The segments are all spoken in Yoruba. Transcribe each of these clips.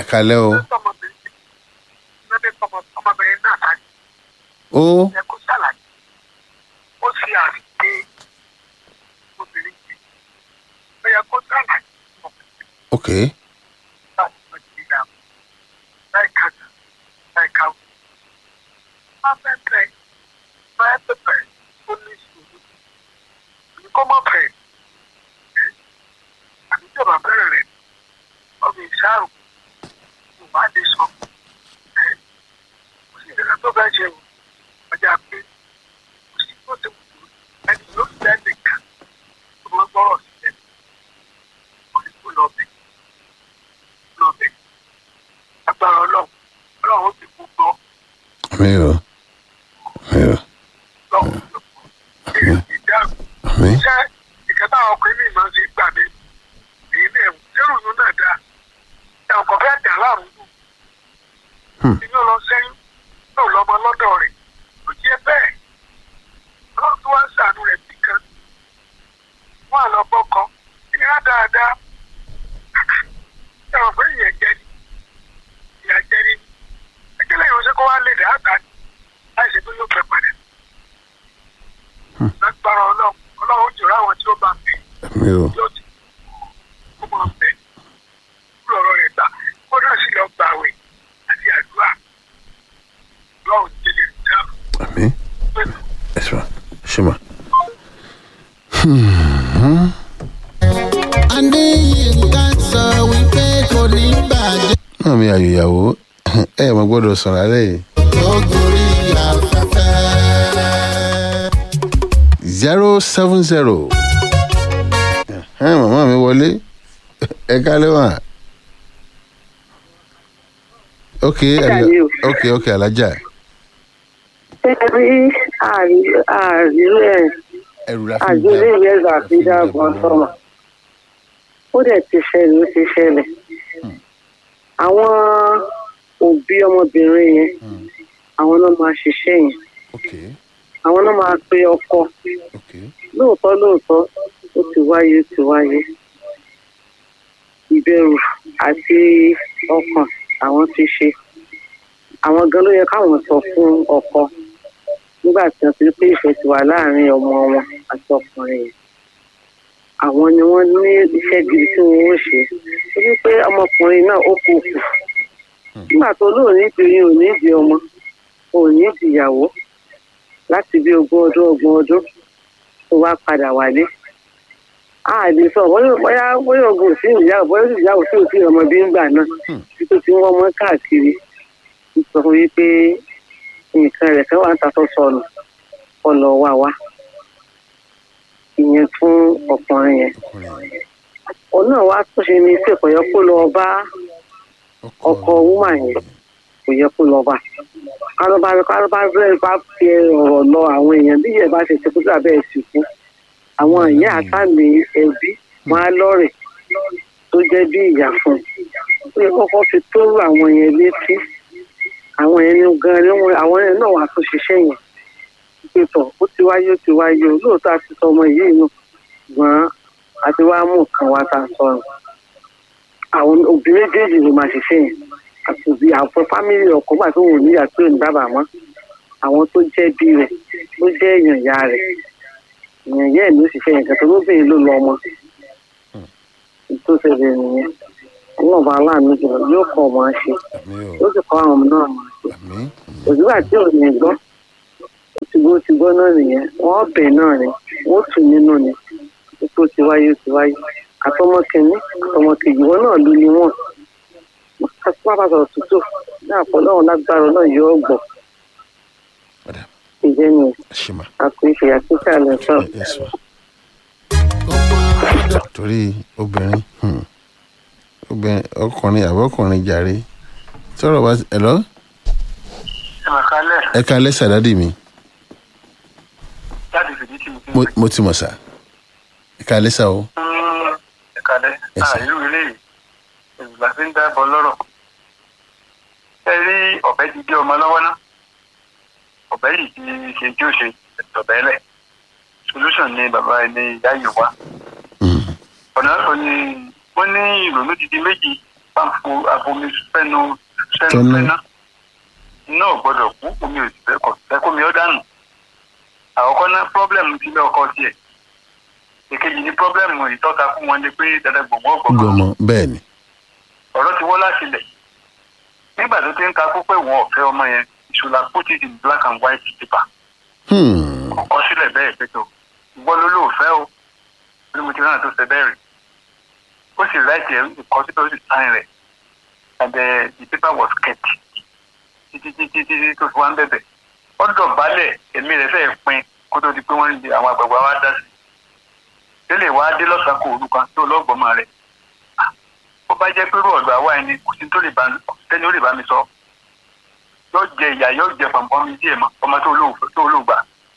kalẹ́ o ọmọbìnrin lọ́dẹ ọmọbìnrin náà sáájú ó ẹ kó ṣàlàyé ó ṣe àfihàn obìnrin yìí ó yẹ kó ṣàlàyé ọkùnrin ok láti ọjọ́ ìgbà láì kájà láì káwọ́. má fẹ́ bẹ̀ má fẹ́ bẹ̀ ó ní ìṣòro ní kó má bẹ̀ àbí ìjọba bẹ̀rẹ̀ rẹ̀ ọmọ ìṣàrò kò bá lè sọ ẹ́ kò sí ìdílé tó fẹ́ ṣe o ọjà pé kò sí tó ti wù ú ẹni yóò fi ẹni kan tó máa gbọ́rọ̀ sílẹ̀ kò ní kó lọ bẹ̀ lọ bẹ̀ agbára ọlọ́run ọlọ́run ó ti kú gbọ́ mi ò mi ò lọ́wọ́ ìdáhùn mi iṣẹ́ ìkẹta ọkùnrin mi máa ń ṣe gbà mí èyí ní ẹ̀wù lérò yún náà dáa ẹ̀ ọkọ̀ fẹ́ dà láàrú nù Hmm. inú lọ sẹ́yìn náà lọ́mọ lọ́dọ̀ rẹ̀ kò jẹ́ bẹ́ẹ̀ ọlọ́run tó wá ń ṣàánú rẹ̀ bí kan wọ́n á lọ bọ́kọ ìnira dáadáa ẹ̀ wọ́n pé ìyẹn jẹ́ ni ìyà jẹ́ ni ẹgbẹ́lẹ́ ìránṣẹ́ kó wá lè dà á gbà ní láì ṣe pé yóò fẹ́ padà lágbára ọlọ́run ọlọ́run jùlọ àwọn tí ó bá bẹ̀ mi ò yóò ti kó máa bẹ̀ kúrò ọ̀rọ̀ rẹ̀ gbà kó náà sì lọ gbà àwẹ̀ àti àdúrà lọ́run délé ìjà mi pẹ̀lú. ẹ sọ ṣe ma. adéyínká sọ wípé kò ní bàjẹ́ náà mi àyò ìyàwó ẹ ẹ̀ mọ gbọ́dọ̀ sọ̀rọ̀ alẹ́ yìí. tó gorí afẹ́fẹ́. zero seven zero. màmá mi wọlé ẹ kálẹ́ wà. ok Ajá ni o. ok ok alájà ṣé ẹ rí àrílẹ̀ ẹrù la fi àgbélé ìrẹsà àti dáàbọ̀n sọ̀rọ̀ ó dẹ̀ ti ṣẹlẹ̀ ó ti ṣẹlẹ̀ àwọn òbí ọmọbìnrin yẹn àwọn náà máa ṣiṣẹ́ yẹn ok àwọn náà máa pe ọkọ ok lóòótọ́ lóòótọ́ ó ti wáyé ó ti wáyé ìbẹ̀rù àti ọkàn àwọn ti ṣe àwọn gan ló yẹ káwọn sọ fún ọkọ nígbà tí wọn ti rí pé ìfẹ́ ti wà láàrin ọmọ wọn àti ọkùnrin yẹn àwọn ni wọ́n ní iṣẹ́ gidi tí wọ́n ń ṣe torí pé ọmọkùnrin náà ó kú kù nígbà tó lóun ní ìdí oyún ò ní ìdí ọmọ ò ní ìdí ìyàwó láti bí ogún ọdún ọgbọ̀n ọdún tó wá padà wálé a lè sọ bóyá bóyá bóyá ogun sí ìyàwó bóyá sì ìyàwó sí òsì ọmọdé ńgbà náà tí tó ti ń wọ́n mọ́ káàkiri ń sọ fún yí pé nǹkan rẹ̀ fẹ́ wà ń tasọ́ sọnù ọ̀nà wà wá ìyẹn fún ọkùnrin yẹn ọkùnrin òun náà wá tó ṣe ní sí ìkọ̀yọ́ kó lọ bá ọkọ wúmà yẹn kò yẹ kó lọ bá kárọ́bá kárọ́bá bẹ́ẹ̀ bá fi ọ̀rọ̀ lọ àwọn èèyàn bí ìyẹn bá ṣe ṣe kó sábẹ́ ẹ̀ sì kú àwọn ìyá àtàmì ẹbí wọn á lọ́rẹ̀ tó jẹ́ bí ìyá fún un ó yẹ kọ́kọ́ fi tó àwọn yẹn létí àwọn yẹn ní gan ni wọn àwọn yẹn náà wà tó ṣiṣẹ́ yẹn pé tọ̀ ó ti wáyé ó ti wáyé o lóòótọ́ àti sọ ọmọ yìí nù ṣùgbọ́n àti wá mú nǹkan wá tá a sọ̀rọ̀ àwọn òbí méjèèjì ló máa ṣiṣẹ́ yẹn àti òbí àwọn fámìlì ọkọ gbà tó wù níyà tó ń dábàá mọ́ àwọn tó jẹ́ bí rẹ̀ tó jẹ́ èèyàn ìyá rẹ̀ èèyàn ìyá ẹ̀ ló ṣiṣẹ́ yẹn kẹtọ́ lóbìnrin ló lọ ọmọ tó ṣẹlẹ̀ nìyẹn ọlọ́run bá aláàánú jùlọ yóò kọ́ ọmọ ṣe àmì ó ò sì kọ́ àwọn ọmọ náà mọ̀ ṣe àmì òṣùgbà tí ò ní gbọ́ ó ti gbọ́ ó ti gbọ́ náà nìyẹn wọ́n bẹ̀ náà ni wọ́n tù nínú ni tó ti wáyé ó ti wáyé àtọmọ kìíní àtọmọ kejì wọn náà ló ní wọn pápá sọ̀rọ̀ tútù ní àpọ̀lọ́run lágbára náà yóò gbọ́ padà ìjẹ́ ni ṣe ma àpèṣe àtúnṣe àlẹ́ sọ̀rọ̀. ẹ sọ torí obìnrin hmm, obìnrin ọkùnrin àbọ̀kùnrin jàre sọ̀rọ̀ bá ẹ lọ ìmọ̀kálẹ̀ ẹ ká lẹ́sà dádì mi láti fìdí tì mí. mo- mo ti mọ̀ sá ẹ ká lẹ́sà o ìkàlẹ̀ Yes, sir. àìlú ilé yìí ìgbà tí ń dábọ̀ lọ́rọ̀. ẹ rí ọ̀bẹ ti dé ọmọ lọ́wọ́ náà ọ̀bẹ yìí ti ṣe tí ó ṣe ọ̀bẹ lẹ̀ solution ni bàbá ẹni ìyá yìí wá. Hmm, ọ̀nà ọ̀rọ̀ ni wọ́n ní ìrònú ti di méjì pàǹpù abomi fẹ́nu fẹ́nu Fẹ́nu. fẹ́ná iná ò gbọ́dọ̀ kú omi ò sì fẹ́ kọ̀ fẹ́ kómi ó dànù àkọ́kọ́ ná pọ́blẹ́mù ti lé ọkọ tiẹ̀ èkejì ní pọ́blẹ́mù ìtọ́ka fún wọn ni pé dandan gbogbo ọgbọ̀n gbọmọ bẹ́ẹ̀ ni ọ̀rọ̀ ti wọ́ láti lẹ̀ nígbà tó ti ń ka kó pé wọn ò fẹ́ ọmọ yẹn ìṣúra put it in black and white paper Hmm. kọ sílẹ̀ bẹ́ẹ̀ pẹ̀tọ̀ ìwọ ló ló fẹ́ o bí mo ti rán tó ṣe bẹ́ẹ̀ rẹ̀ ó sì láìsí ẹ̀ kọ síbẹ̀ ó sì sáyìn rẹ̀ and uh, the paper was kept títí títí títí tó fi wá ń bẹ̀bẹ̀ ó dọ̀bálẹ̀ èmi rẹ̀ fẹ́ẹ̀ pin kó tó di pé wọ́n ń di àwọn àgbààgbà wa dá sí tẹ́lẹ̀ wá dé lọ́sàn-án kò orúkọ tó lọ́gbọ̀mọ rẹ̀ ó bá jẹ́ pé rú ọ̀dọ̀ àwa ẹni kò sí tó lè bá tẹ́ni ó lè bá mi sọ yóò jẹ ìyá yóò jẹ pọ̀npọ́n mi díẹ̀ mọ́ ọmọ tó olóògbà tó olóògbà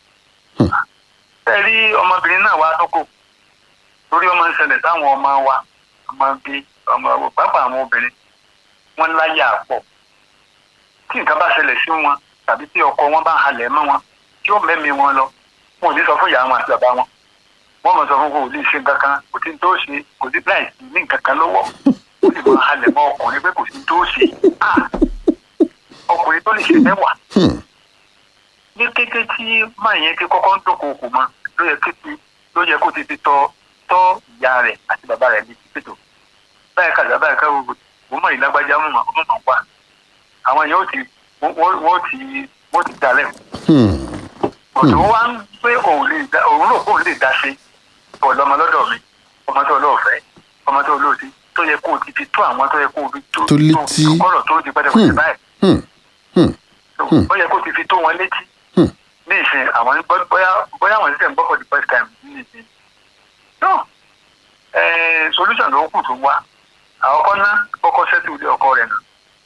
ẹ rí ọmọbìnrin náà wá tó kò torí ọmọ ń ṣẹlẹ̀ sáwọn ọmọ wa ọmọ bíi ọmọ pápá àwọn obìnrin wọn láyà pọ̀ tí nǹkan bá ṣẹlẹ̀ sí wọn tàbí tí ọkọ wọn bá halẹ̀ mọ́ wọn tí ó mẹ́mi wọn lọ wọn ò ní sọ fún ìyá wọn àti bàbá wọn wọn mọ̀ sọ fún kò lè ṣe nǹkan kan kò sí tó ṣe kò sí láì sí ní nǹkan kan lọ́wọ́ ó sì máa halẹ̀ mọ́ ọkùnrin pé kò sí tó ṣe Ah! ọkùnrin tó lè ṣe mẹ́wàá Hmm. ní kété tí máa yẹn ti kọ́kọ́ ń dókòókò mọ́ ló yẹ kété ló yẹ kó ti fi tọ́ tọ́ ìyá rẹ̀ àti bàbá rẹ̀ ní títò báyìí kàdá báyìí ká gbogbo mo mọ̀ ìlágbájá mọ̀ ọmọ mọ̀ wá àwọn yẹn ó ti wọ́n wọ́n ti wọ́n ti dalẹ̀ Hmm. ọ̀dọ̀ wọn wá ń pé òun lè da òun rò kóun lè dá sí ọ̀lọ́mọ lọ́dọ̀ mi ọmọ tó olóòfẹ́ ọmọ tó olóòtí tó yẹ kó o ti fi tó àwọn tó yẹ kó o fi tó Tó létí. kọ́rọ̀ tó di pẹ́tẹ́pẹ́tẹ́ Hmm. báyìí Hmm. Hmm. Hmm. ó yẹ kó o ti fi tó wọn létí Hmm. ní ìsìn àwọn gbọ́- bóyá bóyá àwọn ìsìn gbọ́ for the first time ní ìsìn no eh, solution ló kù tó wá àkọ́kọ́ ná kọ́kọ́ sẹ́tù ilé ọkọ rẹ̀ nà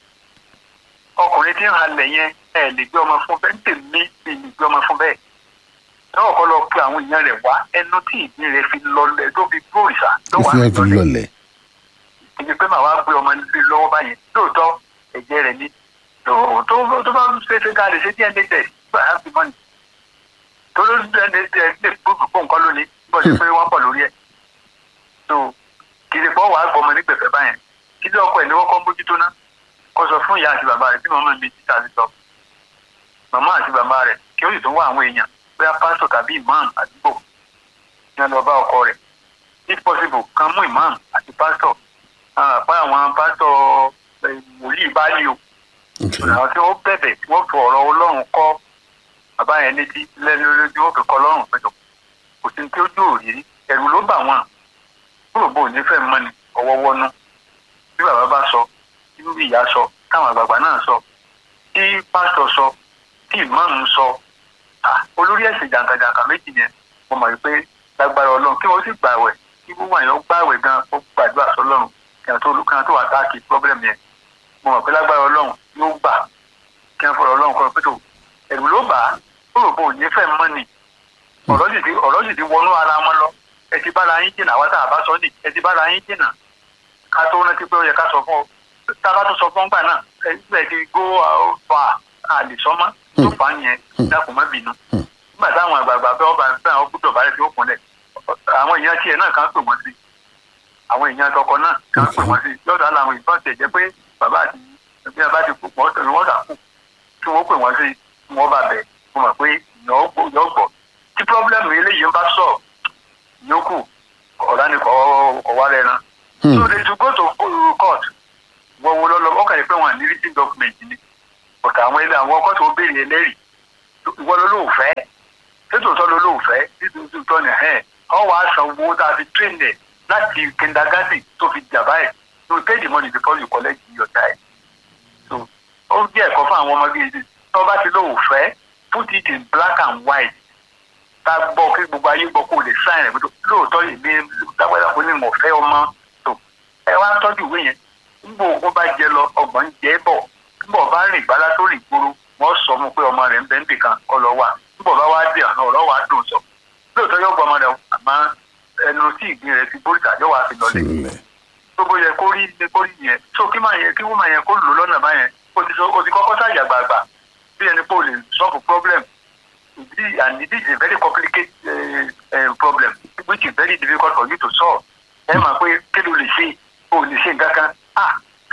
ọkùnrin tí ń halẹ̀ yẹn ẹ lè gbé ọmọ fún bẹ́ẹ̀ ń tèmi mi lè gbé ọmọ fún bẹ́ẹ̀ tọ́wọ́ kọ́ lọ pe àwọn èèyàn rẹ̀ wá ẹnu tí ìdí rẹ̀ fi lọlẹ̀ tó fi gbòòrìṣà tó wà ìfẹ́ fi lọlẹ̀ lọlẹ̀ ìdí pé màá wá gbé ọmọ nílé lọ́wọ́ báyìí lóòótọ́ ẹ̀jẹ̀ rẹ̀ ní tó tó tó bá ṣe é ṣe ká lè ṣe dna test gbà á fi mọ́ni tó ló dna test lè gbóògùn fún nǹkan lónìí bó ṣe pé wọ́n pọ̀ lórí ẹ̀ tó kì í ṣe pọ́ wàá gbọ́ ọmọ nígbẹ̀fẹ́ báyẹn kí ló ọkọ ẹ̀ ní wọ́n kọ́ mójútó ná kó sọ fún ìyá àti bàbá rẹ̀ bí màmá mi ti ta ti sọ màmá àti bàbá rẹ̀ kí ó sì tún wá àwọn èèyàn bóyá pásítọ̀ tàbí imam àdúgbò ní ọ̀nà ọba ọkọ rẹ̀ if possible kan mú imam àti pásítọ̀ àpá àwọn pásítọ̀ eh, wòlíì báyìí o Okay. àwọn tí wọ́n bẹ̀bẹ̀ tí wọ́n fi ọ̀rọ̀ ọlọ́run kọ́ bàbá yẹn létí lẹ́nu lójú wọ́n fi kọ́ ọlọ́run pẹ̀tọ̀ kò sí tí ó jó òrírí ẹ̀rù ló bà wọ́n kúrò bò ní fẹ́ mọ́ni ọwọ́ wọ́nú bí bàbá bá sọ tí ìyá sọ táwọn àgbààgbà náà sọ tí pásítọ̀ sọ tí ìmáàmù sọ ah, olórí ẹ̀sìn jàǹkàjàǹkà méjì yẹn mo mọ̀ pé lágbára ọlọ́run kí wọ́n sì gbàwẹ̀ kí wọ́n wà yẹn gbàwẹ̀ gan ó gbàdúrà sọlọ́run kí wọ́n tó kí wọ́n tó wà táàkì pọ́blẹ́mù yẹn mo mọ̀ pé lágbára ọlọ́run yóò gbà kí wọ́n fọ̀rọ̀ ọlọ́run kọ́ pé tó ẹ̀rù ló bà á ó rò pé òní fẹ́ mọ́ ni ọ̀rọ̀ sì ti ọ̀rọ̀ sì ti wọnú ara wọn lọ ẹ ti bára yín jìnnà wá tá a bá sọ ní ẹ ti bára yín jìnnà ká tó rántí pé ó yẹ ká sọ fún ọ tá a bá tó sọ fún ọgbà náà ẹ ẹ ti gbó fa àlè sọmọ tó fà á yẹn dákun má bínú nígbà táwọn àgbààgbà bẹ́ẹ̀ ọba bẹ́ẹ̀ àwọn gbọ́dọ̀ bá rẹ̀ tí ó kúnlẹ̀ àwọn èèyàn tiẹ̀ náà kàn pè wọ́n sí àwọn èèyàn tọkọ náà kàn pè wọ́n sí lọ́dọ̀ àwọn ìbọn tẹ̀ jẹ́ pé bàbá àti ẹbí ẹ bá ti kú wọ́n tẹ̀lé wọ́n dà kú tí wọ́n pè wọ́n sí wọ́n bá bẹ̀ mo mọ̀ pé yọ̀ gbọ́ tí pọ́blẹ́mù eléyìí ń bá sọ̀ yókù ọ̀dà ni kọ̀ wá rẹ̀ ran. so they to go to court wọ́n wo lọ́lọ́ ọkàn yìí pé wọ́n ní written document ni ọ̀tà àwọn ilé àwọn ọkọ̀ tó béèrè ẹlẹ́rìí ìwọ ló lóò fẹ́ tètò sọ ló lóò fẹ́ títí tó ní ẹ̀ ọ́ wàá san owó tá a fi train ẹ̀ láti kindergarten tó fi jàmbá ẹ̀ to pay the money before you collect your child so ó jẹ́ ẹ̀kọ́ fún àwọn ọmọdé yìí tó bá ti lóò fẹ́ put it in black and white tá a gbọ́ kí gbogbo ayé gbọ́ kó o lè sign rẹ̀ pé lóòótọ́ ìgbé lágbàdà kó ní mọ̀ fẹ́ ọmọ tó ẹ wá tọ́jú ìwé yẹn nígbà ogun bá jẹ lọ ọgbọ̀n ń jẹ́ bọ̀ nígbà bá rìn gbálá tó rìn gbòòrò wọ́n sọ fún pé ọmọ rẹ̀ ń bẹ́ ń bì kan kọ́ lọ wà nígbà bá wá dé àná ọ̀rọ̀ wà dùn sọ lóòótọ́ yóò gbọ́ ọmọ rẹ̀ àmọ́ ẹnu tí ìgbín rẹ̀ ti bóríta yóò wá fi lọlẹ̀ gbogbo yẹ kó rí kó rí yẹn so kí máa yẹ kí wọ́n máa yẹ kó lò lọ́nà báyẹn o ti sọ o ti kọ́kọ́ sáàyà gbàgbà bí ẹni pé o lè solve problem This- and this is a very complicated uh, uh, problem which is very difficult for you to solve ẹ máa pé kí ló lè ṣe o lè ṣe nǹkan kan ah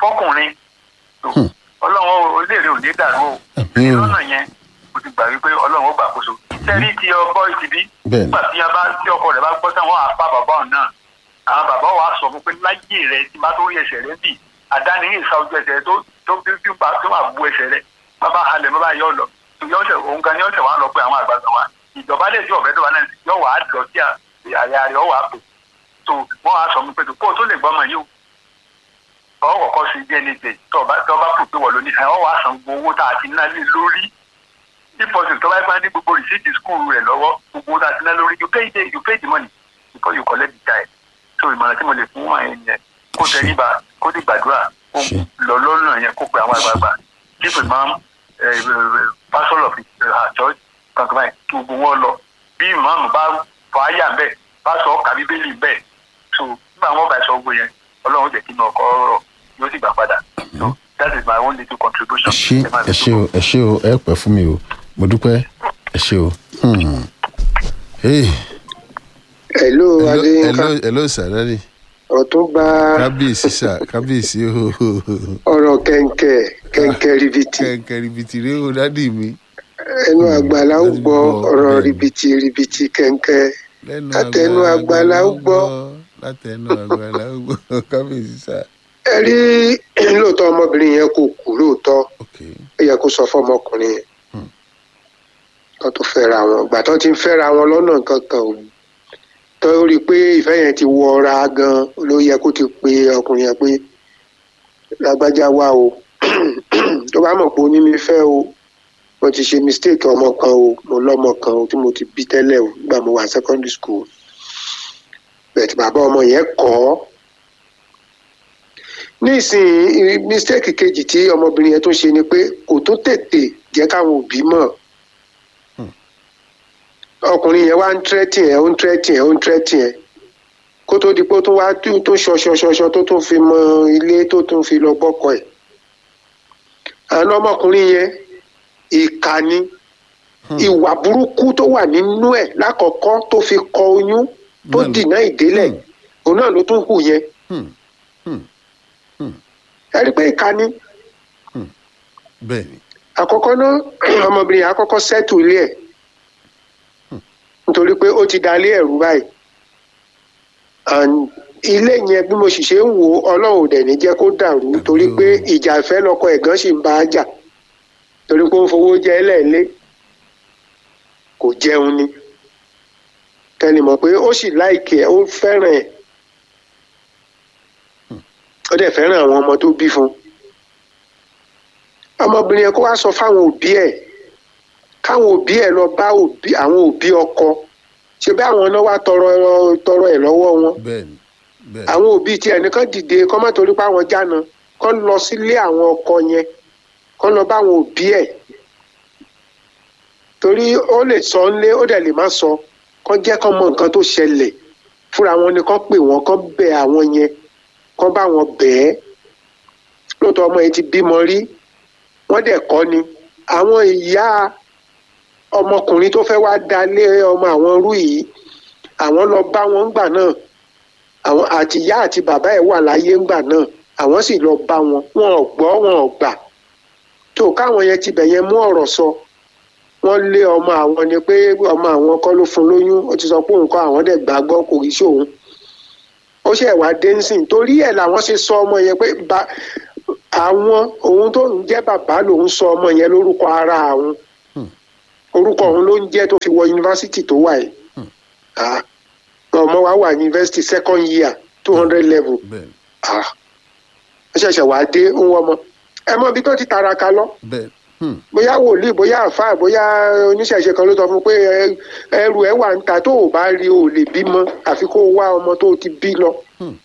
fọkùnrin Hmm. ọlọ́run orílẹ̀-èdè ò ní dàrú o àmín o lọ́nà yẹn mo ti gbà wípé ọlọ́run ó gbàkóso sẹ́rí ti ọkọ ìtìbí Bẹ́ẹ̀ni. nígbà tí a bá tí ọkọ rẹ̀ bá gbọ́ sáwọn àpá bàbá ọ̀hún náà àwọn bàbá wa sọ fún pé láyé rẹ̀ tí bá tó rí ẹsẹ̀ rẹ̀ bì àdáni ní ìsa ojú ẹsẹ̀ rẹ̀ tó tó bí bí bá tó máa bu ẹsẹ̀ rẹ̀ bàbá halẹ̀ bàbá yọ lọ ìyá ọ̀sẹ̀ òun gan ni ọ̀sẹ̀ wa lọ pé àwọn àgbàgbà wa ìjọba lè jọ ọ̀fẹ́ tó wà náà yọ wà á lọ sí àyà rẹ̀ ọ wà á pè tó wọ́n á sọ fún pé kó o tó lè gbọ́mọ yìí o ọ̀ kọ̀ọ̀kan sí dna test tó o bá tó o bá pò pé wọ́n ló ní ẹ̀ ọ́ wà á san gbogbo owó tá a ti ná lé lórí deposit tó bá gbá ní gbogbo receipt school rẹ̀ lọ́wọ́ gbogbo owó tá a ti ná lórí you pay the you pay the money before you collect the child so ìmọ̀ràn tí mo lè fún àwọn ènìyàn kó tẹríba kó ti gbàdúrà kó Ṣé. lọ lọ́nà yẹn kó pe àwọn àgbààgbà chief imam eh, eh, pastor of uh, church kankan báyìí kí gbogbo wọn lọ bí imam bá fọ àyà bẹ́ẹ̀ pastor ọkà bíbélì bẹ́ẹ̀ so nígbà wọn bá sọ gbogbo yẹn ọlọ́run jẹ́ kí inú ọkọ rọ̀ yóò sì gbà padà so that is my own little contribution. ẹ ṣé Ẹ máa ẹ ṣé o ẹ ṣé o ẹ pẹ́ fún mi o mo dúpẹ́ ẹ ṣé o. Hmm. Hey, hello hello adéyínká hello hello sàrẹ́rì ọ̀túnba kábíyèsí sà kábíyèsí o ọ̀rọ̀ kẹ̀ǹkẹ̀ kẹ̀ǹkẹ̀ ribiti kẹ̀kẹ́ ribiti rẹ o dádì mi ẹnu àgbàlá ó láti gbọ́ gbọ́, ọ̀rọ̀ bẹ́ẹ̀ni. ribiti ribiti kẹ̀ǹkẹ̀ lẹ́nu Látẹnu àgbàlá ó gbọ́. látẹnu àgbàlá ó gbọ́ kábíyèsí sà ẹ rí lóòótọ́ ọmọbìnrin yẹn kò kú lóòótọ́ ok ó yẹ kó sọ fọmọkùnrin yẹn Hmm. tó tó fẹ́ra wọn ìgbà tó ti ń fẹ́ra wọn lọ́nà kankan ò tó rí i pé ìfẹ́ yẹn ti wọra gan ló yẹ kó ti pe ọkùnrin yẹn pé lágbájá wá o tó bá mọ̀ pé ó ní mi fẹ́ o mo ti ṣe mistake ọmọ kan o mo lọ́mọ kan o tí mo ti bí tẹ́lẹ̀ o nígbà mo wà secondary school bẹ̀tì bàbá ọmọ yẹn kọ́ ọ́ nísìnyí mistake kejì tí ọmọbìnrin yẹn tó ṣe ni pé kò tó tètè jẹ́ káwọn òbí mọ̀ ọkùnrin yẹn wá ń tẹ́tì ẹ̀ ó ń tẹ́tì ẹ̀ ó ń tẹ́tì ẹ̀ kó tó di pé ó tún wá tó tó ṣọṣọṣọṣọ tó tún fi mọ ilé tó tún fi lọ bọ́kọ ẹ̀ àwọn ọmọkùnrin yẹn ìkà ni ìwà burúkú tó wà nínú ẹ̀ lákọ̀ọ́kọ́ tó fi kọ oyún tó Bẹ́ẹ̀ni. dìná ìdélẹ̀ Hmm. òun náà ló tún hù yẹn Hmm. ẹ rí i pé ìkà ni bẹ́ẹ̀ ni àkọ́kọ́ náà ọmọbìnrin yẹn àkọ́kọ́ sẹ́tù ilé ẹ̀ nítorí pé ó ti dalé ẹ̀rú báyìí And ilé yẹn bí mo sì ṣe ń wò ó ọlọ́run ò dẹ̀ ní jẹ́ kó dàrú torí pé ìjà ìfẹ́ lọ́kọ ẹ̀gán sì ń bá a jà torí pé ó ń fowó jẹ ẹlẹ́ẹ̀lé kò jẹun ni kẹ́ni mọ̀ pé ó sì láìkì ẹ̀ ó fẹ́ràn ẹ̀ ó dẹ̀ fẹ́ràn àwọn ọmọ tó bí fún un ọmọbìnrin yẹn kó wá sọ fáwọn òbí ẹ̀ káwọn òbí ẹ̀ lọ bá òbí àwọn òbí ọkọ ṣe bí àwọn náà wá tọrọ tọrọ ẹ̀ lọ́wọ́ wọn bẹ́ẹ̀ ni bẹ́ẹ̀ ni àwọn òbí tí ẹnìkan dìde kọ́ má torí pé àwọn jána kọ́ lọ sílé àwọn ọkọ yẹn kọ́ lọ bá àwọn òbí ẹ̀ torí ó lè sọ ńlé ó dẹ̀ lè má sọ kọ́ jẹ́ kọ́ mọ nǹkan tó ṣẹlẹ̀ fúnra wọn ni kọ́ pè wọ́n kọ́ bẹ̀ àwọn yẹn kọ́ bá wọn bẹ̀ ẹ́ lóòótọ́ ọmọ yẹn ti bímọ rí wọ́n dẹ̀ kọ́ ni àwọn ìyá ọmọkùnrin tó fẹ́ wá dalé ọmọ àwọn rú yìí àwọn lọ bá wọn ńgbà náà àwọn àti ìyá àti bàbá ẹ̀ wà láyé ńgbà náà àwọn sì lọ bá wọn wọn ò gbọ́ wọn ò gbà tó káwọn yẹn tibẹ̀ yẹn mú ọ̀rọ̀ sọ wọ́n lé ọmọ àwọn ni pé ọmọ àwọn kọ́ ló fún lóyún ó ti sọ pé òun kọ́ àwọn dẹ̀ gbàgbọ́ kò rí sí òun ó ṣe wá dé nsìn torí ẹ̀ làwọn ṣe sọ ọmọ yẹn pé ba àwọn òun tó ń jẹ́ bàbá lòun sọ ọmọ yẹn lórúkọ ara àwọn orúkọ òun ló ń jẹ́ tó fi wọ yunifásitì tó wà yìí Ah, ọmọ wa wà yunifásitì second year two hundred level bẹ́ẹ̀ ni Ah, ó ṣẹ̀ṣẹ̀ wá dé ń wọ́n mọ́ ẹ mọ ibi tó ti taraka lọ bẹ́ẹ̀ hmm, bóyá wòlíì bóyá àfáà bóyá oníṣẹ̀ṣe kan ló sọ fún un pé ẹ- ẹrù ẹ wà ń ta tó o bá rí o lè bímọ àfi kó o wá ọmọ tó o ti bí lọ. Hmm.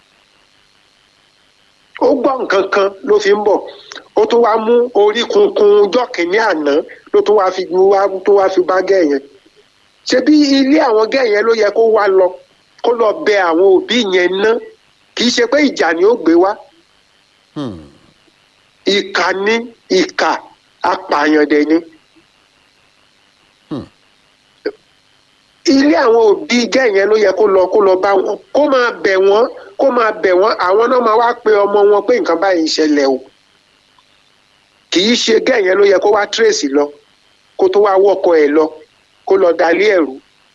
ó gbọ́ nǹkan kan ló fi ń bọ̀ ó tún wá mú orí kunkun ọjọ́ kìíní àná ló tún wá fi wá tó wá fi bá gẹ̀ yẹn. ṣebí ilé àwọn gẹ̀ yẹn ló yẹ kó wá lọ kó lọ bẹ àwọn òbí yẹn ná kì í ṣe pé ìjà ni ó gbé wá hmm, ìkà ní ìkà apààyàn dẹ̀ ni. Hmm. ilé àwọn òbí gẹ́yẹn ló yẹ kó lọ kó lọ bá wọn kó máa bẹ̀ wọ́n kó máa bẹ̀ wọ́n àwọn náà máa wá pe ọmọ wọn pé nǹkan báyìí ń ṣẹlẹ̀ o kì í ṣe gẹ́yẹn ló yẹ kó wá tírèsì lọ kó tó wá wọ́kọ ẹ̀ lọ kó lọ dalé ẹ̀rú.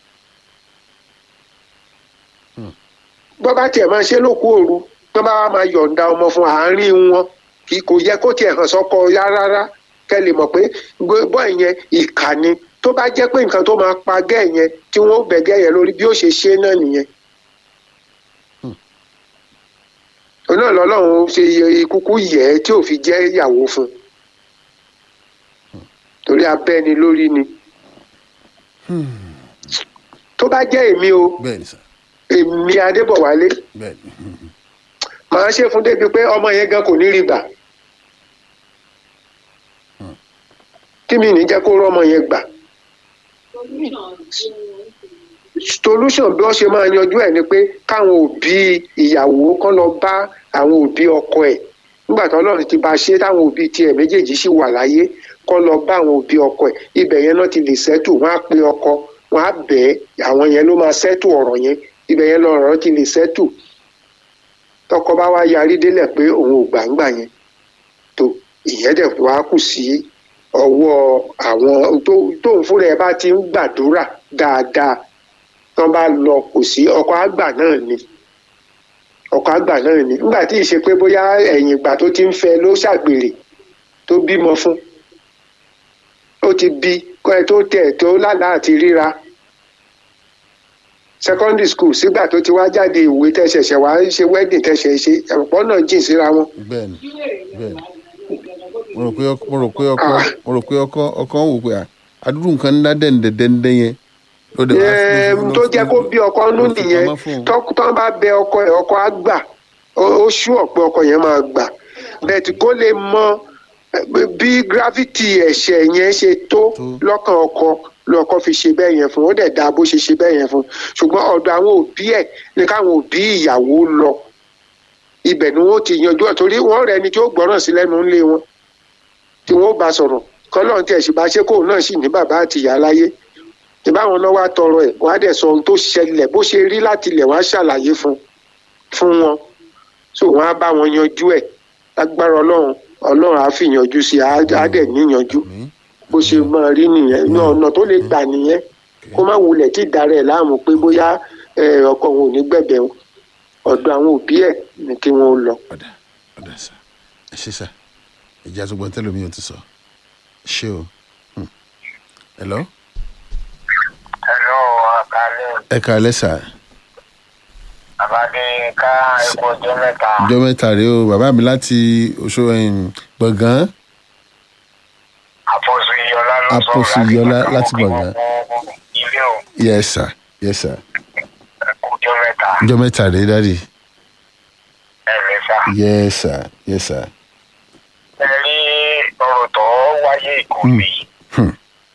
bọ́ bá tiẹ̀ máa ṣe lókù òru bọ́ bá wá máa yọ̀ǹda ọmọ fún àárín wọn kì kò yẹ kó tiẹ̀ hàn sọ́kọ yá rárá kẹ́ lè mọ̀ pé bọ́ ìyẹn ìkà ni tó bá jẹ́ pé nǹkan tó máa pa gẹ́ yẹn tí wọ́n ó bẹ̀ gẹ́ yẹn lórí bí ó ṣe ṣe náà nìyẹn. òun náà lọ́lọ́run ṣe kúkú yẹ̀ ẹ́ tí ò fi jẹ́ ìyàwó fún un torí abẹ́ni lórí ni. tó bá jẹ́ èmi o bẹ́ẹ̀ ni sà èmi adébọ̀wálé bẹ́ẹ̀ ni màá ṣe fún débi pé ọmọ yẹn gan kò ní rí gbà tí mi ní jẹ́ kó rọ́mọ yẹn gbà solution bí wọ́n ṣe máa yanjú ẹ̀ ni pé káwọn òbí ìyàwó kán lọ bá àwọn òbí ọkọ ẹ̀ nígbà tí ọlọ́run ti bá ṣe táwọn òbí tiẹ̀ méjèèjì sì wà láyé kán lọ bá àwọn òbí ọkọ ẹ̀ ibẹ̀ yẹn náà ti lè sẹ́tù wọ́n á pe ọkọ wọ́n á bẹ̀ ẹ́ àwọn yẹn ló máa sẹ́tù ọ̀rọ̀ yẹn ibẹ̀ yẹn lọ́rọ̀ ti lè sẹ́tù tọkọ bá wá yarí délẹ̀ pé òun ò gbàǹgbà yẹn tó ìyẹn dẹ̀ wá kù sí ọwọ́ àwọn tó tóun fúnra ẹ̀ bá ti ń gbàdúrà dáadáa tán bá lọ kò sí ọkọ àgbà náà ni ọkọ àgbà náà ni nígbà tí ì ṣe pé bóyá ẹ̀yìn ìgbà tó ti ń fẹ́ ló ṣàgbèrè tó bímọ fún ó ti bí kọ́ ẹ tó tẹ̀ tó lálàá àti ríra secondary school sígbà tó ti wá jáde ìwé tẹ̀sẹ̀ṣẹ̀ wá ṣe wedding tẹ̀sẹ̀ ṣe ọ̀pọ̀ náà jìn síra wọn. bẹ́ẹ̀ ni bẹ́ẹ̀ ni mo rò pé ọkọ mo rò pé ọkọ mo rò pé ọkọ ọkọ ń wò pé à adúrú nǹkan ńlá dẹ́ndẹ́ndẹ́ yẹn ló dé wá- ló fi- Ẹm, ló tó fi- jẹ́ kó bí ọkọ nú ló fi nìyẹn pamọ́ fún un. tó- tó bá bẹ ọkọ ẹ̀ ọkọ á gbà ó ó ṣú ọ̀pẹ ọkọ yẹn máa gbà bẹ́ẹ̀ kó lè mọ eh, bí gravity ẹ̀ṣẹ̀ yẹn ṣe tó Tó. lọ́kàn ọkọ lọ́kọ fi ṣe bẹ́ẹ̀ yẹn fún un ó dẹ̀ dáa bó ṣe ṣe bẹ́ẹ̀ yẹn fún un ṣùgbọ́n ọ̀dọ̀ àwọn òbí ẹ̀ ní káwọn òbí ìyàwó lọ ibẹ̀ ni wọ́n ti yanjú ẹ̀ torí wọ́n rẹ̀ ni tí ó gbọ́ràn sí lẹ́nu ńlé wọn tí wọ́n ó bá sọ̀rọ̀ kọ́lọ́n tí ẹ̀ sì bá ṣe kóun náà sì ní bàbá àti ìyá láyé ìbáwọn náà wá tọrọ ẹ̀ wọ́n á dẹ̀ sọ ohun tó ṣẹlẹ̀ bó ṣe rí láti ilẹ̀ wọ́n á ṣàlàyé fún fún wọn so wọ́n á bá wọn yanjú ẹ̀ lágbára ọlọ́run ọlọ́run á fi yanjú sí i á á dẹ̀ níyanjú Àmín. bó ṣe máa rí nìyẹn ní ọ̀nà tó lè gbà nìyẹn kó má wulẹ̀ tí ìdarẹ̀ láàmú pé bóyá ẹ, ọkọ òun ò ní gbẹ̀bẹ̀ wọn ọ̀dọ̀ àwọn òbí ẹ̀ ní kí wọ́n lọ. ọ̀dà ọ̀dà sà ẹ ṣe sà ìjà tó gbọ́n tẹ́lẹ̀ mi ò ti sọ ṣé o Hmm. hello Hello, àkàlẹ́ ẹ kàálẹ́ sà Àbádéyínká ẹ̀kọ́ ọjọ́ mẹ́ta. ọjọ́ mẹ́ta rèé o bàbá mi láti oṣù ẹ̀yìn gbọ̀ngàn Àpọ̀sù Iyọlá ló sọ̀rọ̀ Àpọ̀sù Iyọlá láti Gbọ̀ngán. Ilé o, yes sir yes sir ẹ̀kọ́ ọjọ́ mẹ́ta. ọjọ́ mẹ́ta rèé dáàdì Ẹ̀mẹ́fà. yes sir yes sir Ẹ rí ọ̀rọ̀ tó wáyé ìkórè yìí. Hmm.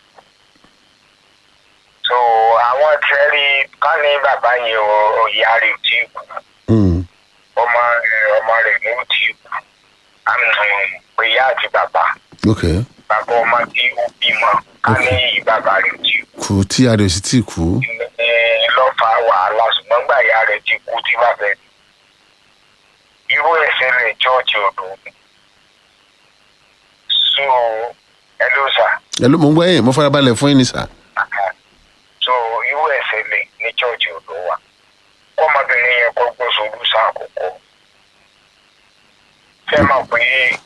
So àwọn tẹ́rí ká ní bàbá yẹn o ìyá rẹ̀ ò tí ì kú. Hmm. Ọmọ rẹ̀ ọmọ rẹ̀ ní ò tí ì kú. Àmì pé ìyá àti bàbá. ok Bàbá ọmọ tí ó bímọ ká ní bàbá rẹ̀ ò tí ì kú. kù tí adé ò sì tí ì kú ní lọ́fà wàhálà ṣùgbọ́n gbà ìyá rẹ̀ ti kú tí bá fẹ́. irú ẹ̀sẹ̀ lè chọ́ọ̀chì odò. so ẹ ló sà. ẹ ló mo ń gbọ́ yẹn mo farabalẹ̀ fún yín ni sà so irú ẹ̀sẹ̀ lè ní chọ́ọ̀chì odò wa. kọ́mọbìnrin yẹn kọ́ gbọ́ sórí sàkókò. fẹ́ mọ̀ pé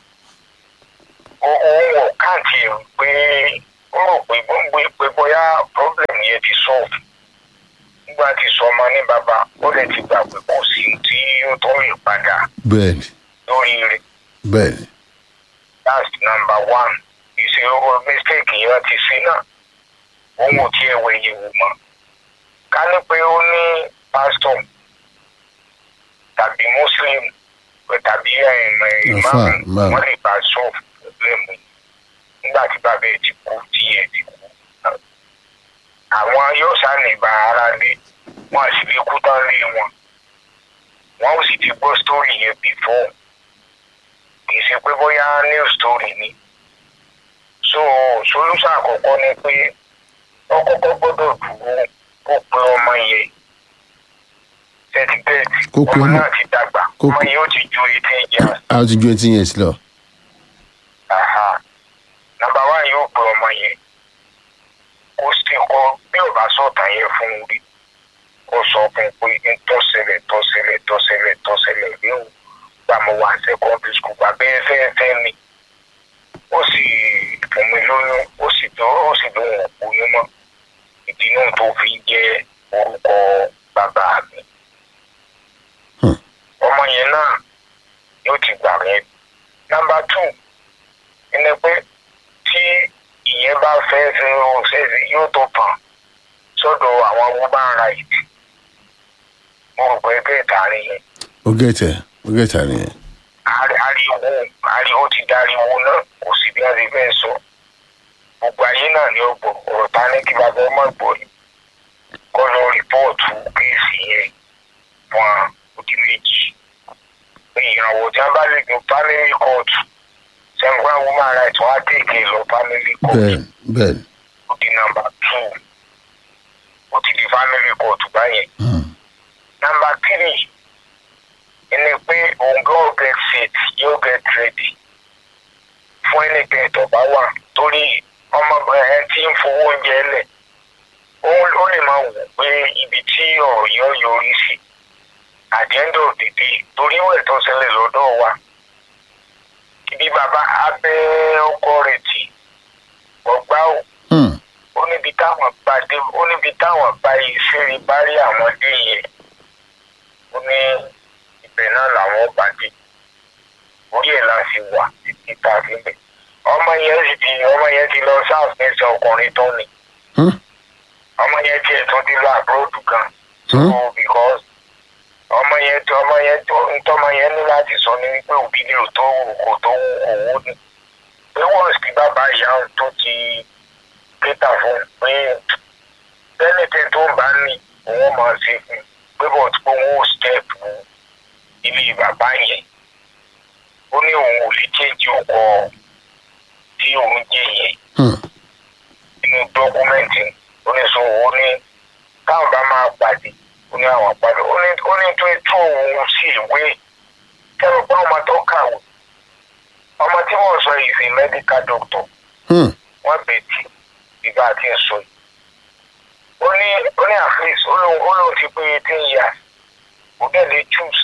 ó- òun wọ̀ káàntì ẹ̀ pé ó rò pé gbogbo pé bóyá problem yẹn ti solve nígbà tí sọmọ ní bàbá ó lè ti gbà pé kò sí tí ó tọ́ lè padà bẹ́ẹ̀ ni lórí rẹ̀ bẹ́ẹ̀ ni that's number one ìṣe owó mistake yẹn ti sí náà òun ò tiẹ̀ wẹ̀ yẹ̀ wò mọ́ ká ní pé ó ní pastor tàbí muslim tàbí Àfáà, imam imam. wọ́n lè bá solve problem yìí nígbà tí bàbá ẹ̀ ti kú tí ẹ̀ ti kú àwọn yóò sàní bá ara lé wọn sì lè kú tán lé wọn wọn ò sì ti gbọ́ story yẹn before kì í ṣe pé bóyá new story ni so solution àkọ́kọ́ ni pé ó kọ́kọ́ gbọ́dọ̀ dúró kó pe ọmọ yẹn thirty thirty Kó pe ọmọ ọmọ- náà ti dàgbà kó ọmọ pe- yìí ó ti ju eighteen years a ti ju eighteen years lọ. aha nàmbà wá yóò pe ọmọ yẹn kó sì kọ bí ò bá sọ̀tàn yẹn fún un rí kó sọ fún un pé ń tọ́sẹ̀lẹ̀ tọ́sẹ̀lẹ̀ tọ́sẹ̀lẹ̀ tọ́sẹ̀lẹ̀ léwu gbà mo wà secondary school bàbá ẹ fẹ́ fẹ́ mi ó sì fún mi lóyún ó sì tó ó sì lóhùn oyún mọ́ ìdí náà tó fi jẹ́ orúkọ bàbá mi Hmm. ọmọ yẹn náà yóò ti gbà yẹn nàmbà two ẹni pé tí ìyẹn bá fẹ́ ṣe òṣèṣe yóò tó tàn sọ́dọ̀ àwọn woman right mo rò pé bẹ́ẹ̀ tààrí yẹn ó gẹ̀tẹ̀ ó gẹ̀tẹ̀ nìyẹn. Ari- ariwo ariwo ti dariwo náà kò sí bí a ti fẹ́ sọ gbogbo ayé náà ni ó gbọ́ ọ̀rọ̀ ta ní kí bàbá ọmọ gbọ́ ni kọ́ lọ rìpọ́ọ̀tù kéèsì yẹn fún òdì méjì ìrànwọ́ tí wọ́n bá lè lo family court sẹ́ńgbà woman right wọ́n á tèké lọ family court bẹ́ẹ̀ bẹ́ẹ̀ ó di nọ́mbà two ó ti di family court báyẹn Hmm. nọ́mbà three ẹni pé òun gan get fit yóò get ready fún ẹnìkan tó bá wà torí ọmọ ẹ tí ń fowó oúnjẹ lẹ̀ ó ó lè máa wò pé ibi tí ọ̀rọ̀ yẹn ó yọrí sí at the end of the day torí ìwẹ̀ tó ṣẹlẹ̀ lọ́dọ̀ wa ibi bàbá abẹ́ ọkọ rẹ̀ tì ọgbà ò Hmm. ó níbi táwọn bá dé ó níbi táwọn bá ìṣeré bá rí àwọn dé yẹn ó ní ibẹ̀ náà làwọn bá dé orí ẹ̀ la fi wà títí tá a fi bẹ̀ ọmọ yẹn sì ti ọmọ yẹn ti lọ sáfẹ́sì ọkùnrin tó ni Hmm. ọmọ yẹn tiẹ̀ tún ti lọ àbúròdù gan Hmm. so because ọmọ yẹn tó ọmọ yẹn tó ntọ́mọ yẹn ní láti sọ ní wípé òbí ni ò tó wù kò tó wù owó ni pé wọ́n sì bàbá ìyá òun tó ti pété fún un pé bẹ́ẹ̀nìtì tó ń bá ní òun máa ṣe fún un pé bọ̀ tí pé òun ò step ilé bàbá yẹn ó ní òun ò lè change ọkọ tí òun jẹ yẹn Hmm. nínú dọ́kúmẹ́ǹtì oníṣòwò ó ní táwọn bá máa pàdé ó ní àwọn pàdé ó ní ó ní tó tó òun sí ìwé kẹ́rù pé ọmọ tó kàwé ọmọ tí wọ́n sọ yìí sí medical doctor Hmm. wọ́n bẹ̀ tí ìgbà tí ń sọ yìí ó ní ó ní at least ó lóun ó lóun ti pé eighteen years ó dẹ̀ lè choose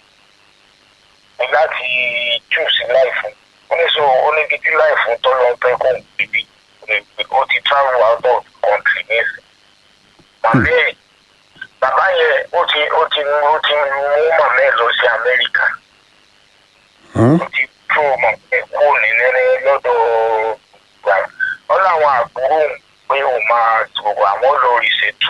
láti choose life ó ní so ó ní títí life tó lọ fẹ́ kó bíbí ó ti travel out of country nísìn màmí ẹ̀ bàbá yẹn ó ti ó ti ó ti mú màmá ẹ̀ lọ sí Amẹ́ríkà Hmm. ó ti tó mọ̀ pé kó ní nínú lọ́dọ̀ gbà wọ́n láwọn àbúrò òun pé òun máa tòwò àwọn lọ ìṣètù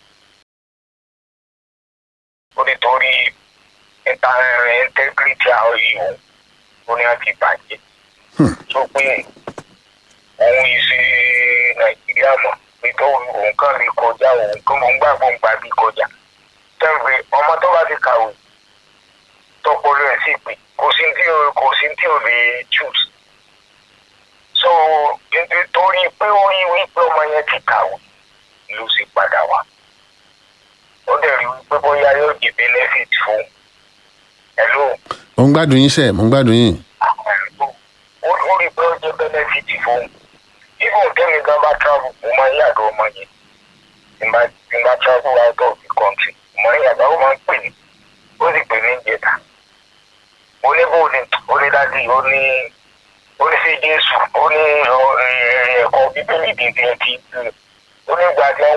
ó nítorí integrity àwọn yìí òun ó ní àti bàjẹ́ Hmm. tó pé òun yìí ṣe Nàìjíríà mọ̀ pé tó òun kàn lè kọjá òun kó mọ̀ ń gbàgbọ́ ń gbà bí kọjá tẹ́ǹpẹ́ ọmọ tó bá ti kàwé tọpọlọ ẹ̀ sì pé kò sí tí o kò sí tí o lè choose so nítorí pé ó rí wípé ọmọ yẹn ti kàwé ló sì padà wá ó dẹ̀ rí wípé bóyá yóò di benefit fún hello mo ń gbádùn yín sẹ́ mo ń gbádùn yín. àwọn ẹ̀rọ ó ó rí pé ó jẹ́ benefit fún even tẹ́mi gan bá travel mo máa ń yàgò ọmọ yẹn tí n bá tí n bá travel out of the country mo máa ń yàgò ó máa ń pè mí ó sì pè mí ń jẹta mo ní bó ni ó ní dájú ó ní ó ní sí Jésù ó ní ọ, ẹ, ẹ̀kọ́ bíbélì bíbí ẹ ti ó ní gbàgbọ́